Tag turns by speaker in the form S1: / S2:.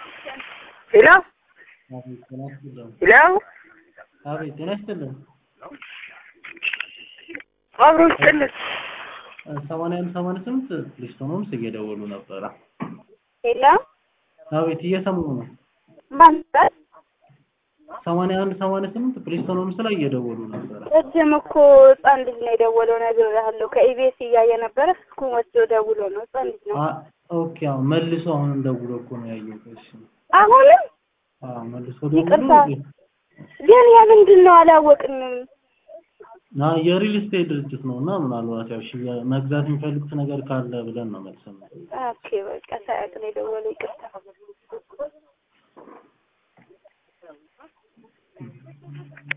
S1: ሄሎ
S2: አቤት ጤና ይስጥልን።
S1: ሄሎ
S2: አቤት ጤና ይስጥልን።
S1: አብሮ ይስጥልን።
S2: ሰማንያ አንድ ሰማንያ ስምንት ፕሊስቶኖምስ እየደወሉ ነበረ።
S1: ሄሎ
S2: አቤት እየሰሙ ነው።
S1: ማን ይባል?
S2: ሰማንያ አንድ ሰማንያ ስምንት ፕሊስቶኖምስ ላይ እየደወሉ ነበረ።
S1: ቅድም እኮ ህፃን ልጅ ነው የደወለው ነግሬሃለሁ። ከኢቢኤስ እያየ ነበረ ስልኩ ወስዶ ደውሎ ነው። ህፃን ልጅ ነው።
S2: አ- ኦኬ አሁን መልሶ አሁንም ደውሎ እኮ ነው ያየሁት። እሺ
S1: አሁንም
S2: አዎ መልሶ
S1: ይቅርታ።
S2: ደውሎ
S1: ግን ያ ምንድን ነው አላወቅንም።
S2: ና የሪል ስቴት ድርጅት ነው እና ምናልባት ያው ሽያ- መግዛት የሚፈልጉት ነገር ካለ ብለን ነው መልሰን ነው።
S1: ኦኬ በቃ ሳያውቅ ነው የደወለው። ይቅርታ